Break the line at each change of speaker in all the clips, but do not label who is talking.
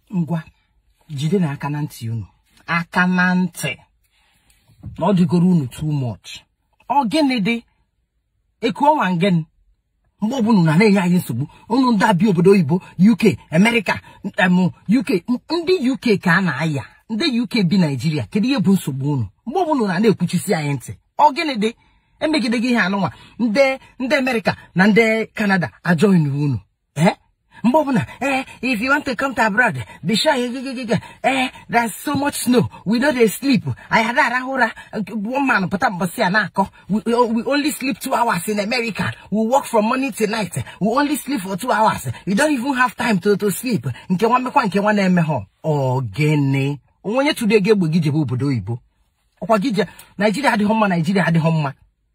ngwa jide na aka na ntị unu aka na ntị na ọ dịgoro unu too much ọ gịnị dị eku ọnwa ngịnị mgbe ọbụla unu na-enye anyị nsogbu unu ndị abịa obodo oyibo uk amerịka em uk ndị uk ka a na-aya ndị uk bi naijiria kedu ihe bụ nsogbu unu mgbe ọbụla unu na-ekwuchisi anyị ntị ọ gịnị dị emegide gị ihe anụnwa ndị ndị amerịka na ndị kanada ajọghị unu ee mgbe ọbụla eh if you want to come to abroad be sure you go, go, go, go. eh there's so much snow we no dey sleep anyị ada arahụ ụra one man pụta mbọsị a na-akọ we, we only sleep two hours in america we work from morning to night we only sleep for two hours we don't even have time to, to sleep nke nwa mmekwa nke nwa na-eme ha ogene onwe onye tụrụ ego egbe gị jebe obodo oyibo ọkwa gị je naijiria adịghị mma naijiria adịghị mma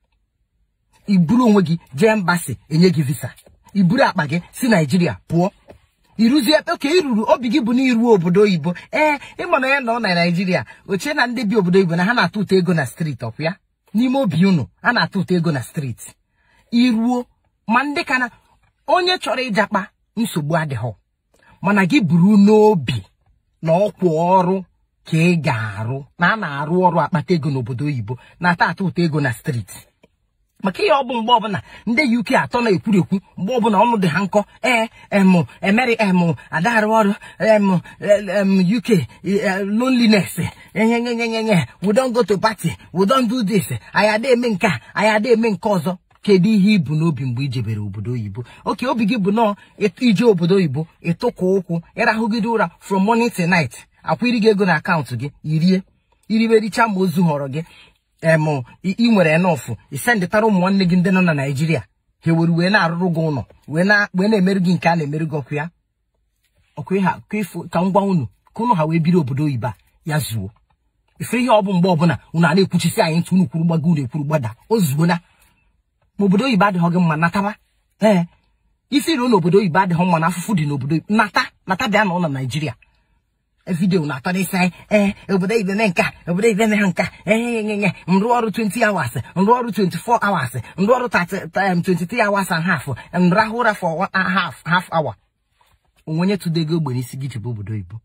iburu onwe gị jee mbasi enye gị visa iburu akpa gị si naijiria pụọ iruzie oke iruru obi gị bụ na iruo obodo oyibo ee ịma na ya nọ na naijiria ochie na ndị bi obodo oyibo na ha na-atụ ụtọ ego na steeti ọkwa ya n'ime obi unu a na-atụ ụtọ ego na steeti iruo ma ndị ka na onye chọrọ ịjakpa nsogbu adịghị mana gị buru n'obi na ọkwa ọrụ ka ị ga-arụ na a na-arụ ọrụ akpata ego n'obodo oyibo na-ata atụ ụtọ ego na steeti maka ihe ọ bụ mgbe ọbụla ndị uk atọ na-ekwurekwu mgbe ọbụla ọnụ dị ha nkọ ee em emeri em adarụ ọrụ em em uk loneliness enyenyenyenyenye we don go to party we don do this anyị ada eme nke a anyị ada eme nke ọzọ kedu ihe ibu n'obi mgbe ijebere obodo oyibo oke obi gị bụ nọọ ije obodo oyibo ịtụkwa ụkwụ ịrahụgide ụra from morning to night akwa iri gị ego na akaụntụ gị irie iribericha ma ozu họrọ gị em ị nwere nọfụ isendịtara ụmụ nwanne gị ndị nọ na naijiria ha ewere wee na-arụrụ gị ụlọ wee na-emerụ gị nke a na-emerụ gị ọkụ ya ọkụ ha ka m gwa unu ka unu ha wee biri obodo oyibo a ya zuo ife ihe ọ bụ mgbe ọbụla unu a na-ekwuchisi anyị ntụ unu kwuru gbago unu ekwuru gbada o zuo na ma obodo oyibo adịghị gị mma nataba ee isi ruo n'obodo oyibo adịghị mma na afụfụ dị n'obodo nata nata bịa na ụlọ naijiria vidio na-atọ n'isi anyị ee obodo ibe mee nka obodo ibe mee nka ee nye m rụọ ọrụ 20 hours m rụọ ọrụ 24 hours m rụọ ọrụ 23 hours and half m rahụ ụra for half half hour onwe onye tụdego ogbe n'isi gị jebe obodo oyibo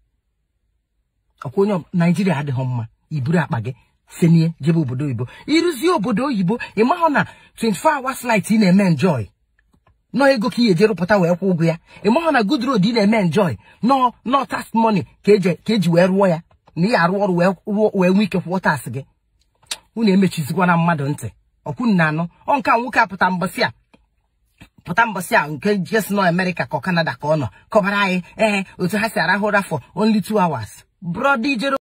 ọkwa onye naijiria adịghị mma iburu akpa gị senie jebe obodo oyibo ịrụzie obodo oyibo ị mahụ na 24 hours light ị na-eme enjoy nọ ego ka ị eje rụpụta wee kwụ ụgwọ ya ị mahụ na good road ị na-eme enjoy nọ nọ tax money ka eji wee rụọ ya na ị arụ ọrụ wee nwee ike kwụọ tas gị unu emechizikwana mmadụ ntị ọkwunu na anụ ọ nke a nwoke a pụta mbọsị a pụta mbọsị a nke jes nọ amerịka ka ọ kanada ka ọ nọ kọbara anyị ee otu ha si arahụ ụra for only two hours brọda ijere